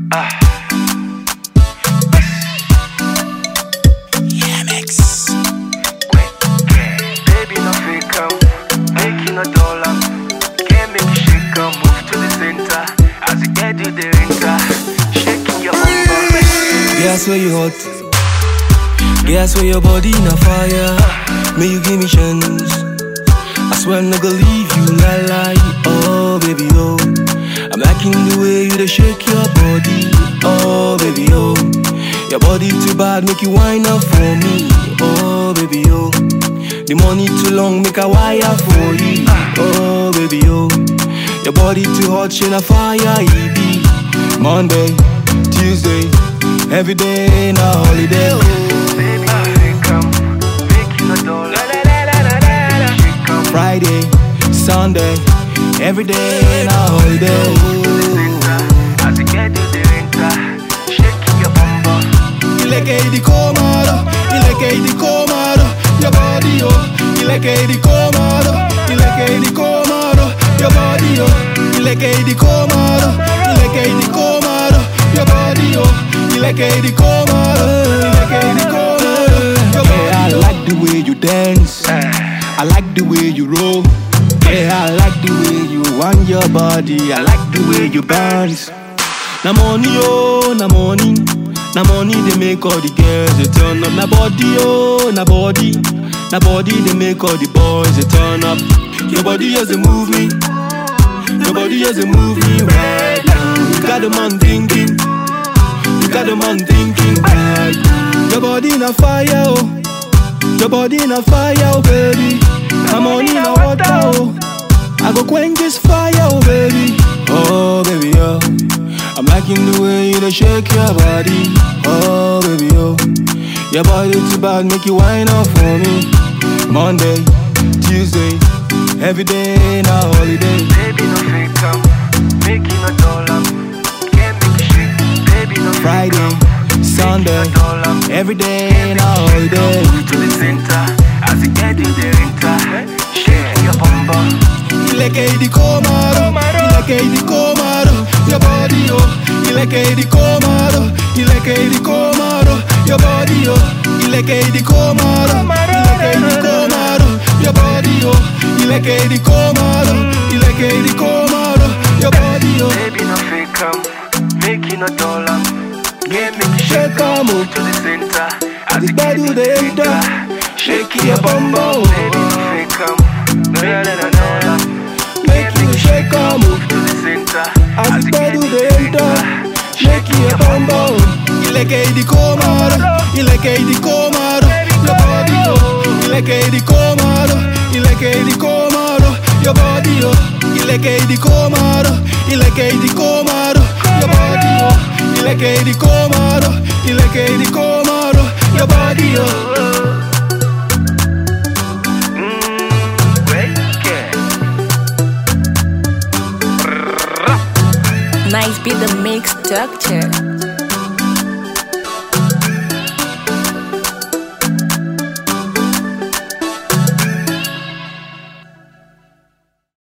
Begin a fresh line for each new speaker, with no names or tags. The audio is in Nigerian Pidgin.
Baby, no fake am, make you no dull am. Can't make you shake am, move to the center. As you get to the enter, shaking your bumper.
Guess where you hot. Guess where your body in a fire. May you give me chance. I swear I'm not gonna leave you lie lie. Oh baby oh, I'm liking the way you dey shake your body. Oh baby oh, your body too bad, make you whine up for me. Oh baby oh, the money too long, make a wire for you. Oh baby oh, your body too hot, shine a fire. It be Monday, Tuesday, every day na holiday. Oh.
Baby, no fake am, make you no dull am. Shake am,
Friday, Sunday, every day na holiday.
move to the center. As you get to the enter, shaking your bumper.
Ileke idi komaro, ileke idi komaro, your body oh. Ileke idi komaro, ileke idi komaro, your body oh. Ileke idi komaro, ileke idi komaro, your body oh. Ileke idi komaro, ileke idi komaro, your body I like the way you dance. I like the way you roll. Yeah, I like the way you want your body. I like the way you bounce. Na money, oh, na money. Na money they make all the girls they turn up. Na body, oh, na body. Na body they make all the boys they turn up. Your body just they move me. Your body just they move me right now. You got the man thinking. You got the man thinking right. Your body in a fire, oh. Your body in a fire, oh baby. I'm on in a water, oh. I go quench this fire, oh baby. Oh baby, oh. I'm liking the way you dey shake your body. Oh baby, oh. Your body too bad, make you whine up for me. Monday, Tuesday, every day na holiday.
Baby, no fake am, make you no dull am. Can't make you shake. Baby, no fake
Friday,
am,
Sunday,
make you no dull am.
every day na holiday.
Move to the center, as you get to the enter, shaking your bumper.
Ileke idi komaro, ileke idi komaro, your body oh. Ileke idi komaro, ileke idi komaro, your body oh. Ileke idi komaro, ileke idi komaro, your body oh. Ileke idi komaro, ileke idi komaro, your body oh.
Baby, no fake am, make you no dull am. Can't make you shake
Shake am
move
oh,
to the center, as
the
you get
body
to
dey
the
enter,
enter,
shake your bum bum.
Baby, no fake am, make you no dull am.
Make you shake am oh.
Move to the center,
As the
you get
body
to
dey
the
enter,
enter,
shake your bum bum. Ileke idi komaro, ileke idi komaro, your body oh. Ileke idi komaro, ileke idi komaro, your body oh. Ileke idi komaro, ileke idi komaro, your body oh. Ileke idi komaro, ileke idi komaro, your body oh.
Mm, wait, yeah.
Nice be the mix structure.